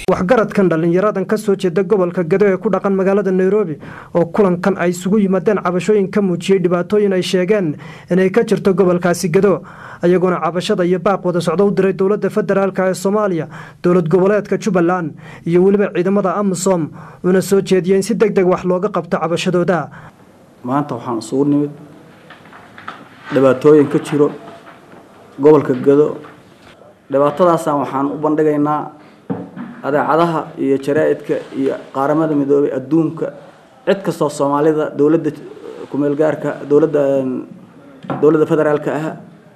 waxgaradkan dhallinyaradan ka soo jeeda gobolka gado ee ku dhaqan magaalada nairobi oo kulankan ay isugu yimaadeen cabashooyin ka muujiyey dhibaatooyin ay sheegeen inay ka jirto gobolkaasi gado ayagoona cabashada iyo baaq wada socdo u diray dowladda federaalk ee soomaaliya dowlad goboleedka jubbaland iyo weliba ciidamada amisom una soo jeediyeen si deg deg wax looga qabto cabashadooda maanta waxaan isugu nimid dhibaatooyin ka jiro gobolka gado dhibaatadaasaan waxaan u bandhigaynaa adeecadaha iyo jaraa-idka iyo qaaramada midoobay adduunka cid kastoo soomaalida dowladda kumeelgaarka dowladda dowladda federaalka ah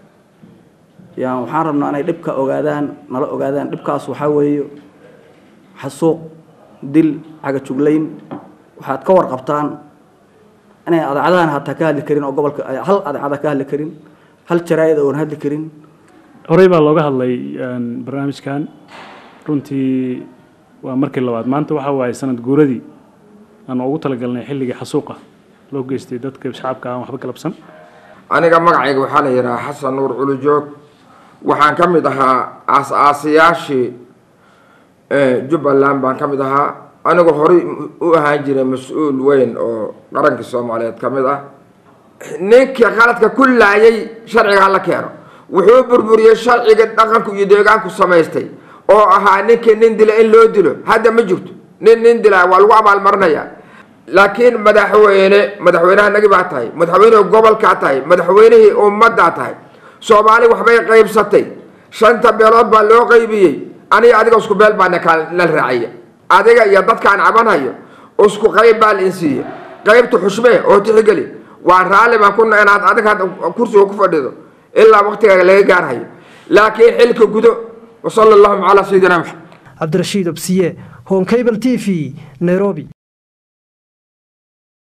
yaan waxaan rabnaa inay dhibka ogaadaan nala ogaadaan dhibkaas waxaa weeye xasuuq dil cagajuglayn waxaad ka warqabtaan inay adeecadahan hataa ka hadli karin oo gobolka hal adeecada ka hadli karin hal jaraa-id oon hadli karin horey baa looga hadlay barnaamijkan runtii waa markii labaad maanta waxa waaye sanad guuradii aan ugu talagalnay xilligii xasuuqa loo geystay dadka shacabka aan waxba galabsan aniga magacayga waxaa la yidhahaa xasan nuur culujoog waxaan ka mid ahaa aas-aasayaashii jubbaland baan ka mid ahaa anigu horey u ahaan jiray mas-uul weyn oo qaranka soomaaliyeed ka mid ah ninkii qaladka ku laayay sharciga hala keeno wuxuu burburiyey sharciga dhaqanku iyo deegaanku samaystay oo ahaa ninkii nin dila in loo dilo hadda ma jirto nin nin dilaa waa lagu abaalmarinayaa laakiin madaxweyne madaxweynaha nagi baa tahay madaxweynihii gobolkaa tahay madaxweynihii ummaddaa tahay soomaali waxbay qaybsatay shanta beelood baa loo qaybiyey aniga adiga isku beel baa nala raaciya adiga iyo dadkaan cabanhayo isku qayb baa la insiiye qaybta xushmee oo tixgeli waa raalli baan kuna inaad adiga kursiga ku fadhido ilaa waqtigaaga laga gaarhayo laakiin xilka gudo wasala allahuma calaa sayidina maxamed cabdirashiid obsiye home cable t v nairobi